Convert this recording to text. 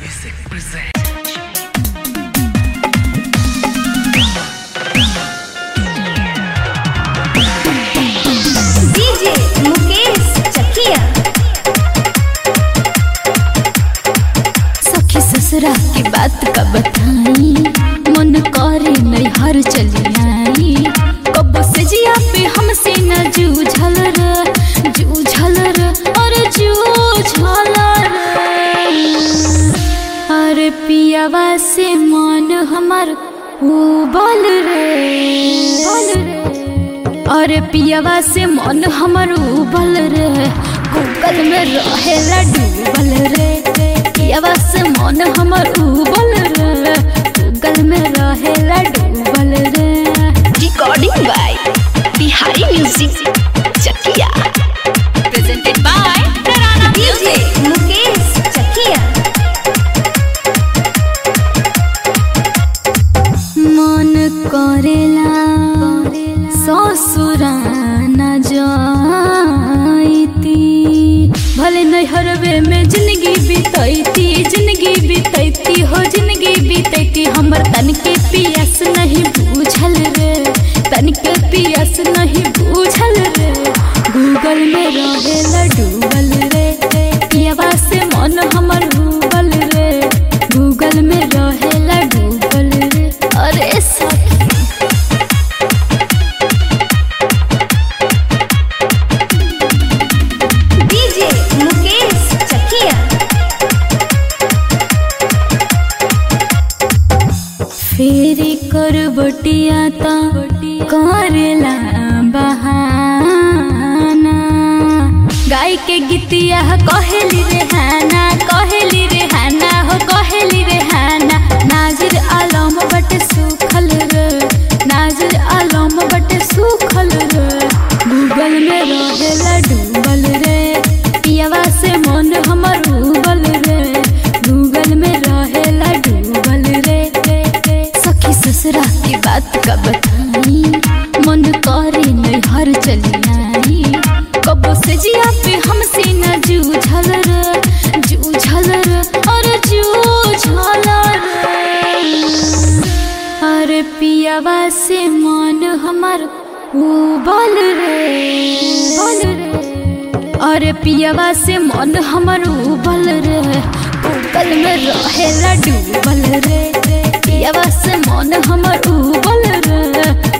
Music present. DJ Mukesh Chakiya सखी ससुरा की बात का बताई मन करे नहीं हर चली आई कब से जिया पे हमसे न जूझल रे जूझल रे और जूझल रे अरे पियावा से मन हमार उबल रे उबल रे अरे पियावा से मन हमर उबल रे गूगल में रहेला डूबल रे पियावा से मन हमर उबल रे गूगल में रहेला डूबल रे recording by Bihari Music Chakia. Presented by Tarana DJ Mukesh Chakiya मन करेला ससुरा न जाइती भले नैहरवे में जिंदगी बीतैती जिंदगी बीतैती हो जिंदगी बीतैती हमर तन के पियास नहीं बूझल रे तन के पियास नहीं बूझल रे गूगल में रहेला डूबल रे पियावा से मन हमर डूबल रे गूगल में रहेला डूबल रे अरे सखी डीजे मुकेश चकिया फेरी कर बटिया ता करेला बहाना गाय के गीतिया कहेली रेहाना कहेली रेहाना हो कहेली रेहाना नाजिर आलम बट सुखल रे नाजिर आलम बट सुखल रे गूगल में रहेला डूबल रे पियावा से मन हमर उबल रे गूगल में रहेला डूबल रे सखी ससुरा की बात का बताई मन करे नहीं हर चली आई कब से जिया पे हमसे न जूझल रे जूझल रे और जूझल रे अरे पियावा से मन हमर उबल रे उबल रे अरे पियावा से मन हमर उबल रे गूगल में रहेला डूबल रे पियावा से मन हमर उबल रे